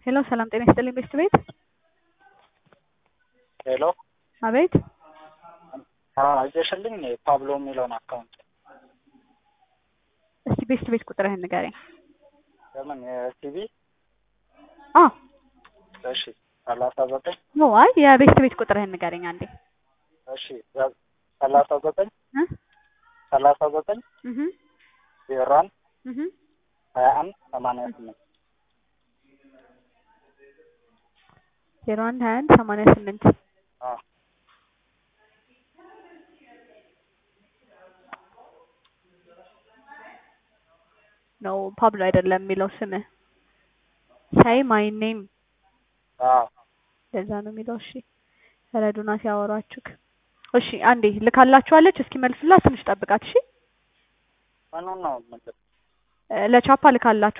ሄሎ ሰላም ጤና ይስጥልኝ ቤስት ቤት ሄሎ አቤት አየሽልኝ ፓብሎ የሚለውን አካውንት እስቲ ቤስት ቤት ቁጥርህን ንገረኝ ለምን የቲቪ አ እሺ ሰላሳ ዘጠኝ ኖ አይ የቤስት ቤት ቁጥርህን ንገረኝ አንዴ እሺ ሰላሳ ዘጠኝ እ ሰላሳ ዘጠኝ እህ ዜሮ አንድ እህ ሀያ አንድ ሰማንያ ስምንት ዜሮ አንድ ሀያ አንድ ሰማንያ ስምንት አዎ ነው ፓብሎ አይደለም የሚለው ስምህ ሳይ ማይ ኔም አዎ ለዛ ነው የሚለው እሺ ረዱና ሲያወሯችሁ እሺ አንዴ ልካላችኋለች እስኪ መልሱላት ትንሽ ጠብቃት እሺ ምኑን ነው የምልህ እ ለቻፓ ልካላችሁ